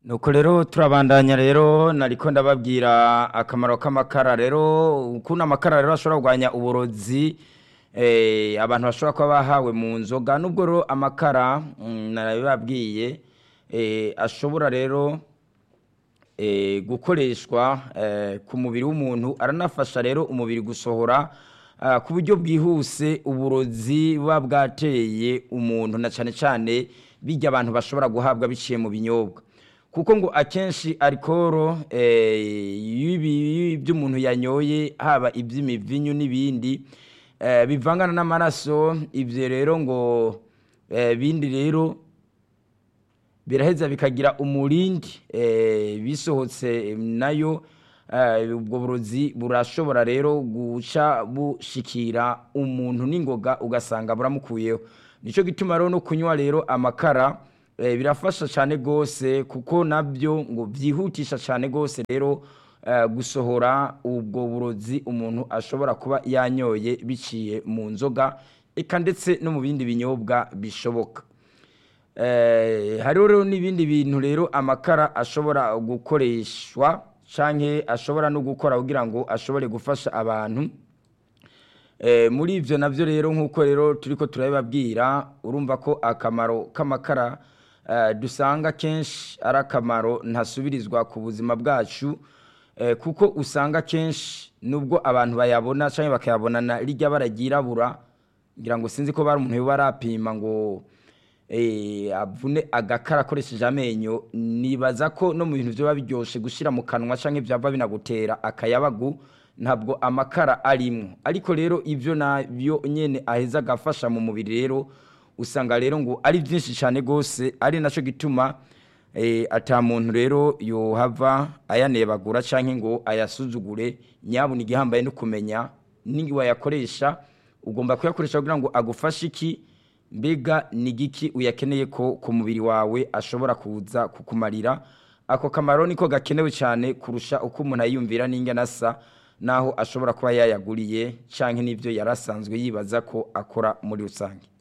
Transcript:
nuko rero turabandanya rero nariko ndababwira akamaro k'amakara rero ukuntu amakara rero ashobora kurwanya uburozi eh, abantu bashobora kuba bahawe mu nzoga nubwo rero amakara mm, narabibabwiye eh, ashobora rero eh, gukoreshwa eh, ku mubiri w'umuntu aranafasha rero umubiri gusohora ah, ku buryo bwihuse uburozi buba bwateye umuntu na cyane cyane bijya abantu bashobora guhabwa biciye mu binyobwa kuko ngo akenshi arikoro by'umuntu yanyoye haba iby'imivinyu n'ibindi eh, bivangana n'amaraso ibyo rero ngo eh, bindi rero biraheza bikagira umurindi eh, bisohotse nayo eh, ubwo burozi burashobora rero guca bushikira umuntu n'ingoga ugasanga buramukuyeho nicyo gituma rero no kunywa rero amakara eh, birafasha cyane rwose kuko nabyo ngo byihutisha cyane rwose rero eh, gusohora ubwo burozi umuntu ashobora kuba yanyoye biciye mu nzoga eka ndetse no mu bindi binyobwa bishoboka Eh, hariho rero n'ibindi bintu rero amakara ashobora gukoreshwa canke ashobora no gukora kugira ngo ashobore gufasha abantu Eh, muri ivyo navyo rero nk'uko rero turiko turabibabwira urumva ko akamaro k'amakara eh, dusanga kenshi ari akamaro ntasubirizwa ku buzima bwacu eh, kuko usanga kenshi nubwo abantu bayabona canke bakayabonana rirya bara ryirabura ngira ngo sinzi ko bari umuntu yoba arapima ngo eh, avune agakara akoresheje amenyo nibaza ko no mu bintu vyoba biryoshe gushira mu kanwa canke vyava binagutera akayabagu ntabwo amakara arimwo ariko rero ivyo navyo nyene aheza agafasha mu mubiri rero usanga rero ngo ari vyinshi cane gose ari naco gituma eh, ata muntu rero yohava ayanebagura canke ngo ayasuzugure nyabuna igihambaye no kumenya ningi wayakoresha ugomba kuyakoresha kugira ngo agufashe iki mbega ni giki uyakeneye ko ku mubiri wawe ashobora kuza kukumarira ako kamaro niko gakenewe cyane kurusha uko umuntu ayiyumvira n'ingana asa naho ashobora kuba yayaguriye canke n'ivyo yarasanzwe yibaza ko akora muri rusange